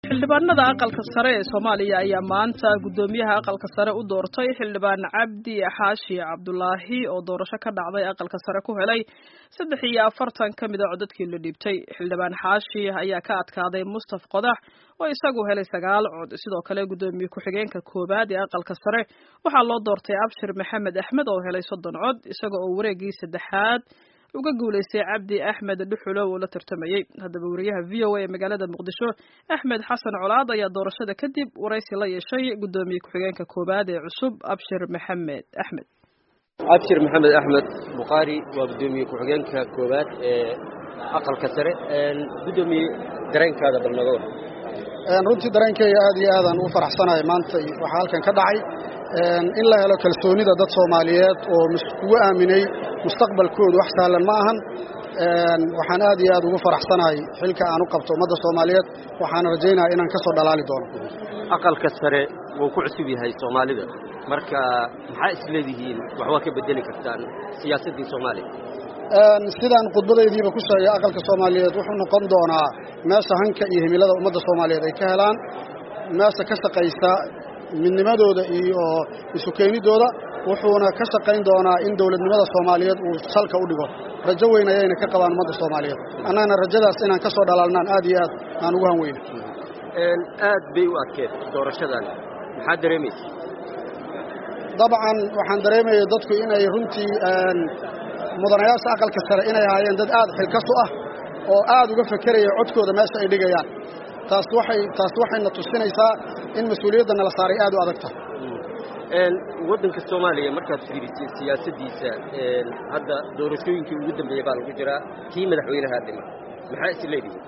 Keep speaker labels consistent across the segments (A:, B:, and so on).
A: xildhibaanada aqalka sare ee soomaaliya ayaa maanta guddoomiyaha aqalka sare u doortay xildhibaan cabdi xaashi cabdulaahi oo doorasho ka dhacday aqalka sare ku helay saddex iyo afartan ka mid a codadkii la dhiibtay xildhibaan xaashi ayaa ka adkaaday mustaf qodax oo isagu helay sagaal cod sidoo kale guddoomiye ku-xigeenka koowaad ee aqalka sare waxaa loo doortay abshir maxamed axmed oo helay soddon cod isaga oo wareegii saddexaad uga guulaystay cabdi axmed dhuxulow oo la tartamayey haddaba wariyaha v o a ee magaalada muqdisho axmed xasan colaad ayaa doorashada kadib waraysi la yeeshay guddoomiye ku-xigeenka koowaad ee cusub abshir maxamed axmed
B: abshir maxamed axmed bukhaari waa guddoomiye ku-xigeenka koowaad ee aqalka sare guddoomiye dareenkaada bal naga war
C: runtii dareenkeyga aad iyo aadaan ugu faraxsanahay maanta waxaa halkan ka dhacay in la helo kalsoonida dad soomaaliyeed oo kugu aaminay mustaqbalkoodu wax sahlan ma ahan waxaan aad iyo aad ugu faraxsanahay xilka aan u qabto ummadda soomaaliyeed waxaana rajaynaya inaan ka soo dhalaali doono
B: aqalka sare wuu ku cusub yahay soomaalida marka maxaa isleedihiin wax waa ka bedeli kartaan siyaasaddii soomaaliya
C: sidaan khudbadaydiiba ku sheegay aqalka soomaaliyeed wuxuu noqon doonaa meesha hanka iyo himilada ummadda soomaaliyeed ay ka helaan meesha ka shaqaysa midnimadooda iyo isu keenidooda wuxuuna ka shaqayn doonaa in dowladnimada soomaaliyeed uu salka u dhigo rajo weyn ayayna ka qabaan ummadda soomaaliyeed annagana rajadaas inaan ka soo dhalaalnaan aad iyo aad aan ugu han weyna
B: aad bay u adkeed doorashadan maxaad dareemaysa
C: dabcan waxaan dareemaya dadku inay runtii mudanayaasha aqalka sare inay ahaayeen dad aad xilkasu ah oo aad uga fekeraya codkooda meesha ay dhigayaan taas waxay taas waxayna tusinaysaa in mas-uuliyadda nala saaray aad u adag tahay
B: waddanka soomaaliya markaad fiirisay siyaasaddiisa hadda doorashooyinkii ugu dambeeya baa lagu jiraa kii madaxweynaha dhima maxaa is leedihi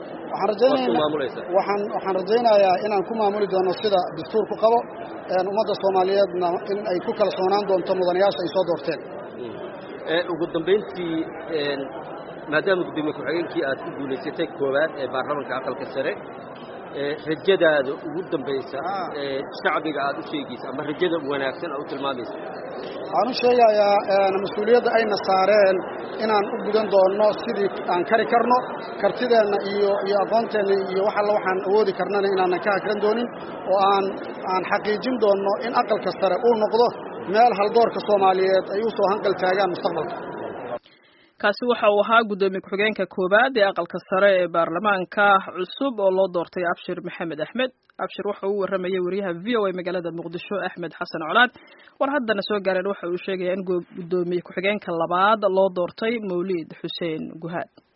C: waxaan rajaynayaa inaan ku maamuli doono sida dastuurku qabo ummadda soomaaliyeedna in ay ku kalsoonaan doonto mudanayaasha ay soo doorteen
B: ugu dambayntii maadaama guddoomiye ku-xigeenkii aad ku guulaysatay koowaad ee baarlamanka aqalka sare rajadaada ugu dambaysa shacbiga aad u sheegaysa ama rajada wanaagsan aad u tilmaamaysa
C: waxaan u sheegayaa mas-uuliyadda ayna saareen inaan u gudan doonno sidii aan kari karno kartideenna iyo iyo aqoonteenna iyo wax alla waxaan awoodi karnana inaanan ka hakran doonin oo aan aan xaqiijin doonno in aqalka sare uu noqdo meel haldoorka soomaaliyeed ay u soo hanqal taagaan mustaqbalka
A: kaasi waxa uu ahaa guddoomiye ku-xigeenka koowaad ee aqalka sare ee baarlamaanka cusub oo loo doortay abshir maxamed axmed abshir waxa uu warramayay wariyaha v o a magaalada muqdisho axmed xasan colaad war haddana soo gaareen waxa uu sheegaya in guddoomiye ku-xigeenka labaad loo doortay mawliid xuseen guhaad